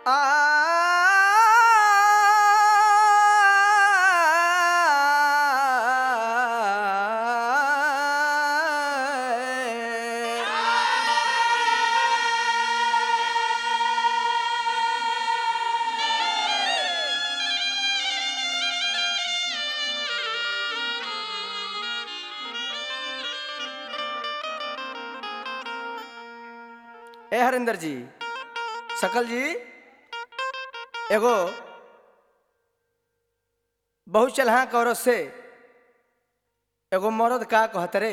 ए हरिंदर जी सकल जी एगो बहुत चलहा औरत से एगो मर्द का कहत रे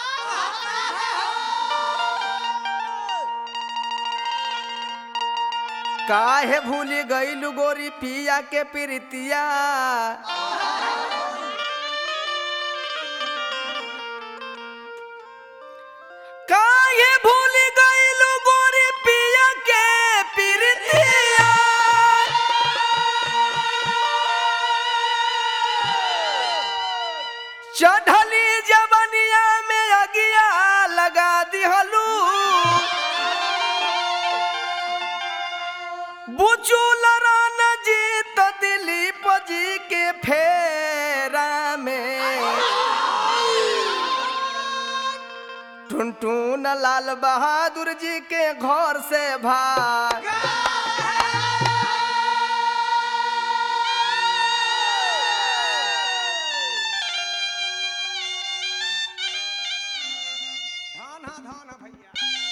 काहे भूली गईलू गोरी पिया के प्रीतिया काहे भूल गईलू गोरी पिया के प्रीतिया चढ़ली जवनिया में अगिया लगा दिहलू बुचुल रान जी तो दिलीप जी के फेरा में टुनटुन लाल बहादुर जी के घर से भाग धान हा धान हा भैया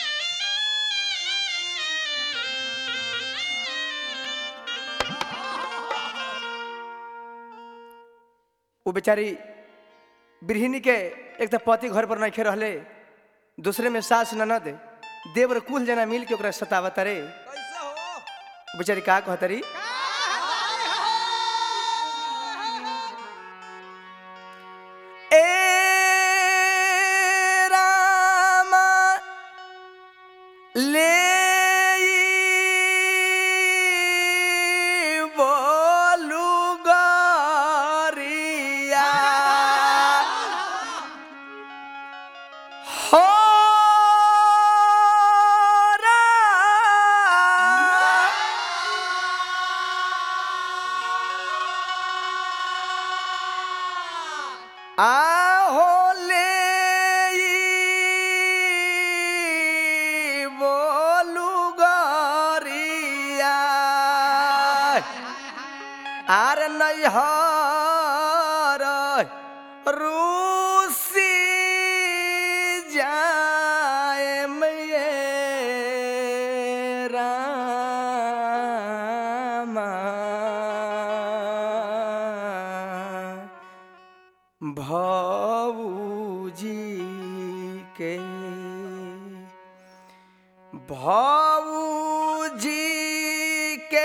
वो बेचारी गृहिणी के एक तो पति घर पर नहीं रहले दूसरे में सास ननद देवर कुल जना मिल के ओकरा सतावत रे कैसे हो वो बेचारी का कहतरी ए रामा ले बोलू गरिया हो आहो ले बोलू गरिया आर नैहर रूसी जाए रामा भौजी के भौजी के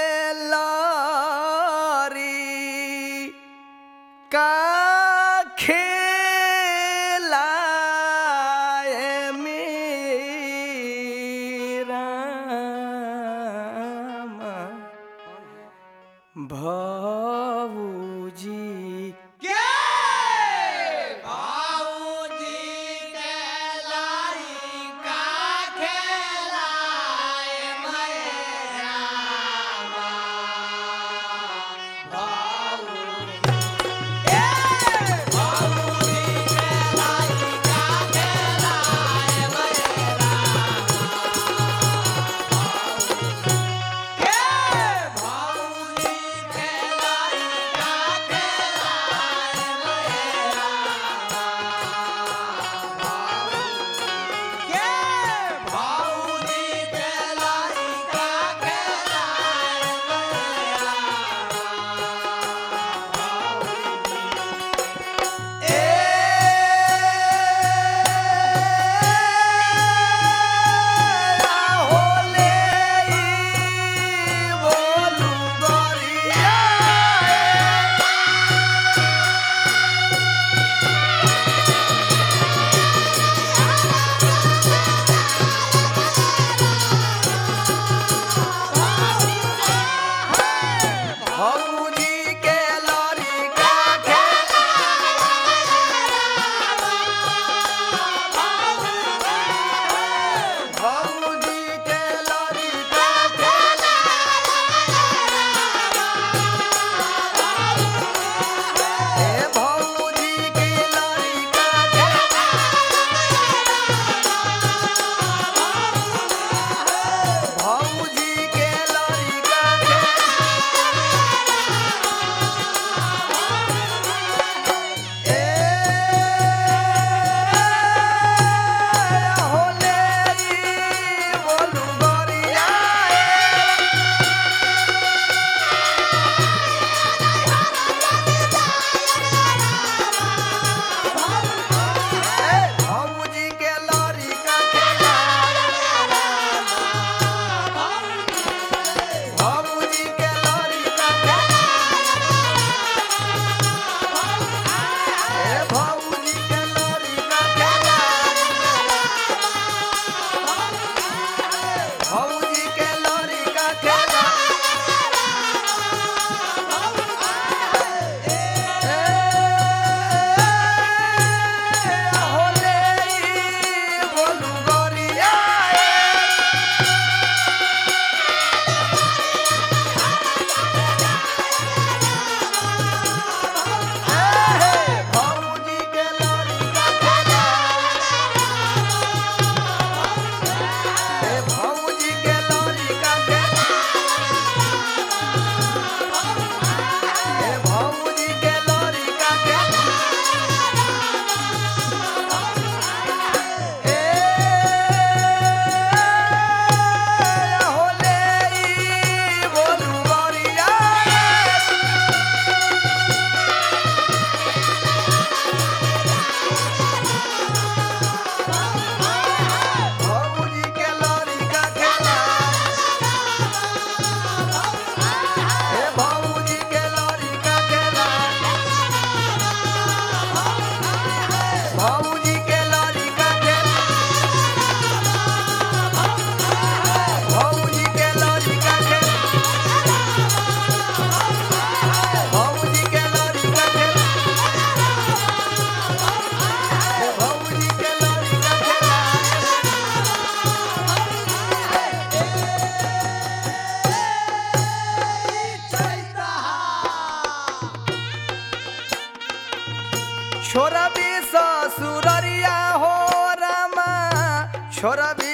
लारी का खेलाए मेरा भौजी छोरा भी